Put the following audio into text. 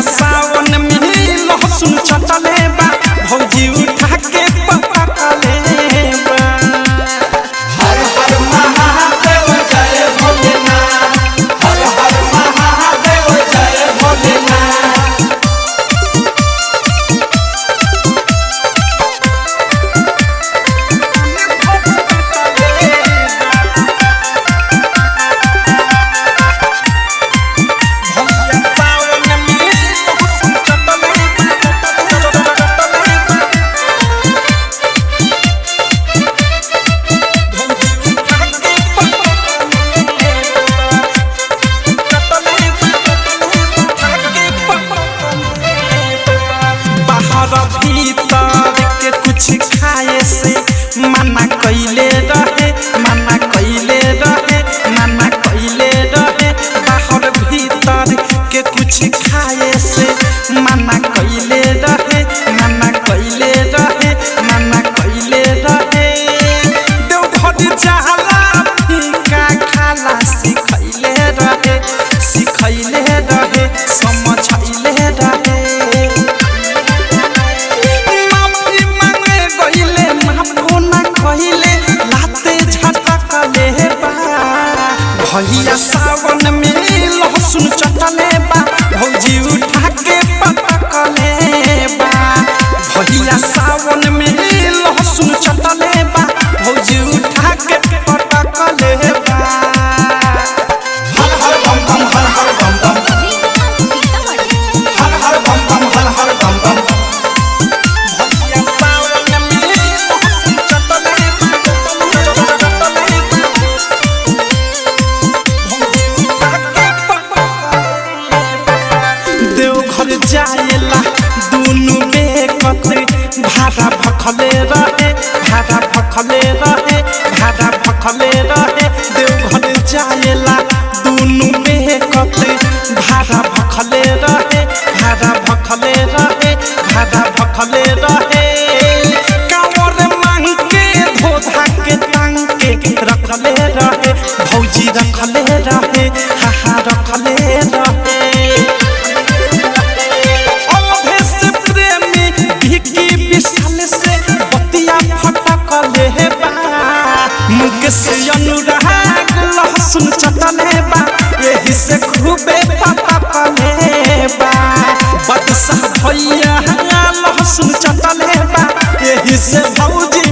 सावन में लहसुन चटले बा भौजी उठा के पकड़ले बा हर हर महादेव जय भोलेनाथ हर हर महादेव जय भोलेनाथ भौजी सावन में लहसुन चटले भौजी उठा के बाहर भीतर के कुछ खाए से मना कैले रहे मना कैले रहे मना कैले रहे बाहर भीतर के कुछ खाए से मना कैले रहे मना कैले रहे मना कैले रहे देवघर जाला फीका खाला सिखैले रहे सिखैले रहे समझैले रहे माफी मांगे गइले माफो ना कहिले लाते झटकले बा भैया सावन में लहसुन चटले बा भौजी उठा के पटकले बा भैया सावन में लहसुन चटले बा भौजी उठा के पटकले बा हर हर बम बम हर हर बम बम हर हर बम बम हर हर बम बम भैया सावन में लहसुन चटले बा देवघर जाएला दुनु बेकते भाड़ा भखले रहे भाड़ा भखले रहे भाड़ा भखले रहे देवघर जाएला दुनु बेकते भाड़ा भखले रहे भाड़ा भखले रहे भाड़ा भखले रहे कांवर मांग के धोधा के टांग के रखले रहे भौजी रखले रहे हाहा रखले रहे अवधेश प्रेमी भिकी विशाल से बतिया फटकले बा मुकेश अनुराग लहसुन चटले बा यही से खूबे पटकले बा बदशाह भैया लहसुन चटले बा यही से भौजी